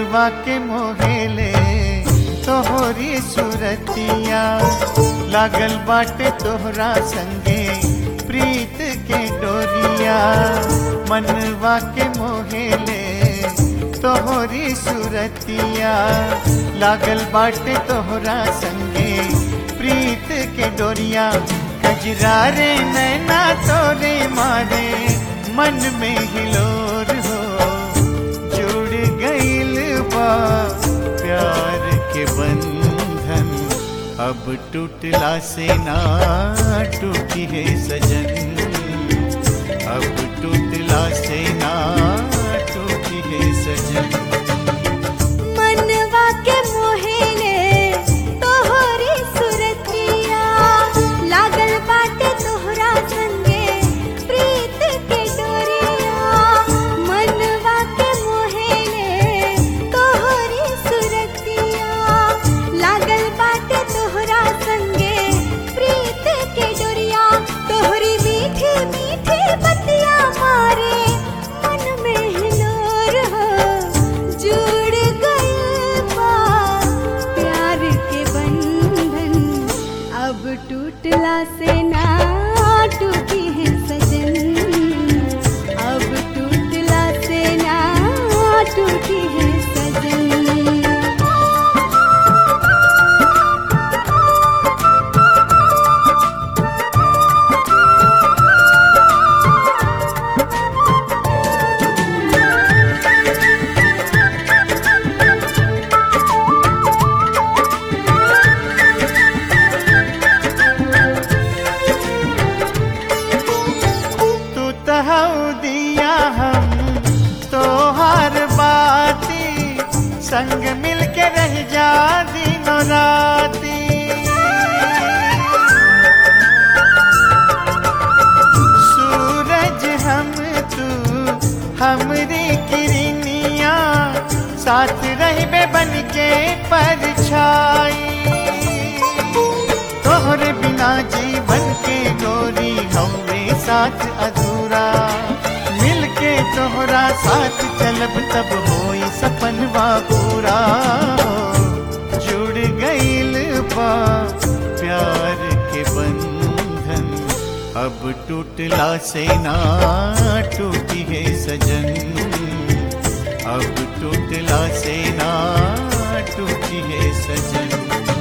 मनवा के मोहेले तोहरी सुरतिया लागल बाटे तोहरा संगे प्रीत के डोरिया मनवा के मोहेले तोहरी सुरतिया लागल बाटे तोहरा संगे प्रीत के डोरिया कजरा रे नैना तोरे मारे मन में हिलोर हो जुड़ गईल बा प्यार के बंधन अब टूटला से ना टूटी है सजन अब टूटला से ना टूटी है सजन मनवा के मोहेले तोहरी सुरतिया लागल बाटे तोहरा संगे प्रीत के डोरिया मनवा के मोहेले तोहरी सुरतिया लागल बाटे तोहरा संगे प्रीत के डोरिया तोहरी मीठी मीठी बतिया मारे मन में हिलोर हो जुड़ गए बा प्यार के बंधन अब टूटला से ना टूटी है सजन अब टूटला से ना टूटी है सजन तू तहु दिया हम तोहार बाती संग मिल के रह जा दिनों राती सूरज हम तू हमरी किरनिया साथ रहबे बन के परछाई तोहरे बिना जीवन के गोरी हमरे साथ अधूरा मिलके तोहरा साथ चलब तब होई सपनवा पूरा जुड़ गईल बा प्यार के बंधन अब टूटला से ना टूटी है सजन अब टूटला से ना टूटी है सजन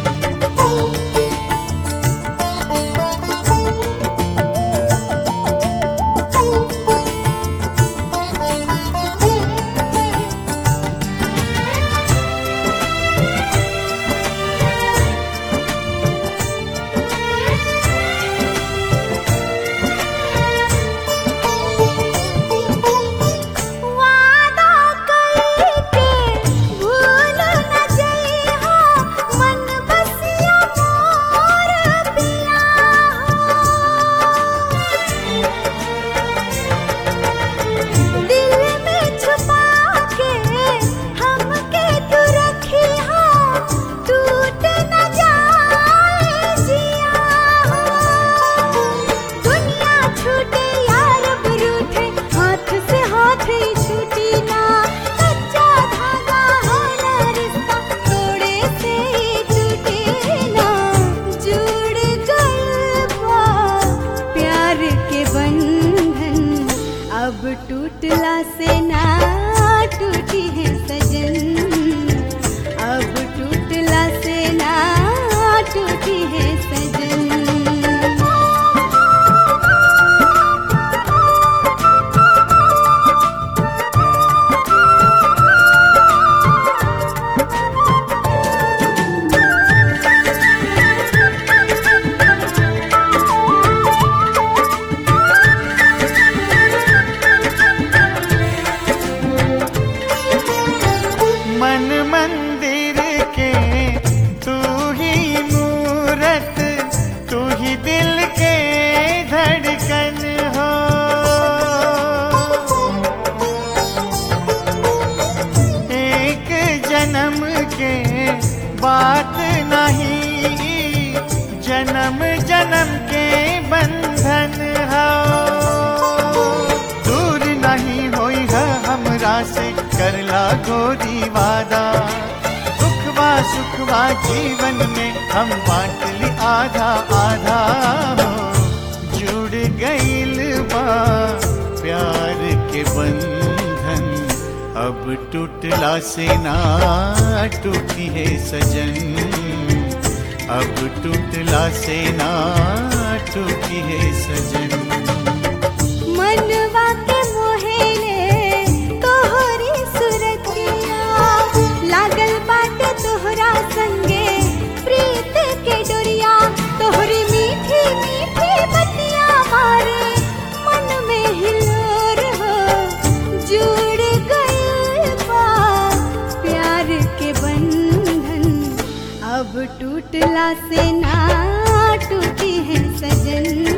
वादा करके भूल न जइहा मन बसिया मोर पिया दिल में छुपा के हमके तू रखिहा टूट न जाए जिया दुनिया छूटे यार रूठे हाथ से हाथ ही छूटी ना कच्चा धागा होला रिश्ता तोड़े से ही टूटे ना जुड़ गए बा प्यार के बंधन अब टूटला से ना टूटी है सजन अब टूटला से ना टूटी है सजन मन मंदिर के तू ही मूरत तू ही दिल के धड़कन हो एक जन्म के बात नहीं जन्म जन्म के बंधन हो दूर नहीं होई है हमरा से करला गोरी वादा दुखवा सुखवा जीवन में हम बांट ली आधा आधा हो जुड़ गईल बा प्यार के बंधन अब टूटला से ना टूटी है सजन अब टूटला से ना टूटी है सजन मनवा के मोहेले तोहरी सुरतिया लागल बाटे तोहरा संगे प्रीत के डोरिया तोहरी मीठी मीठी बतिया मारे मन में हिलोर हो जुड़ गइल बा प्यार के बंधन अब टूटला से ना टूटी है सजन